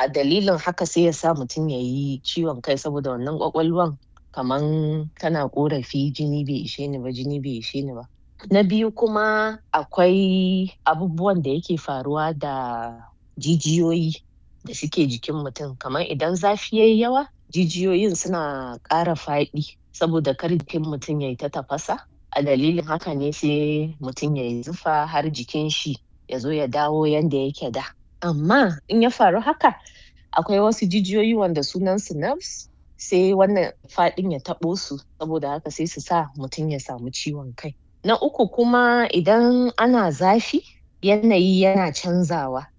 a dalilin haka sai ya sa mutum ya yi ciwon kai saboda wannan ƙwaƙwalwan kaman tana ƙorafi jini bai ishe ni ba jini bai ishe ni ba. Na biyu kuma akwai abubuwan da yake faruwa da jijiyoyi da suke jikin mutum kamar idan zafi yayi yawa jijiyoyin suna ƙara faɗi saboda kar jikin mutum yayi ta tafasa a dalilin haka ne sai mutum yayi zufa har jikin shi ya zo ya dawo yanda yake da. Amma in ya faru haka akwai wasu jijiyoyi wanda sunan su nerves sai wannan faɗin ya taɓo su saboda haka sai su sa mutum ya samu ciwon kai. Na uku kuma idan ana zafi yanayi yana canzawa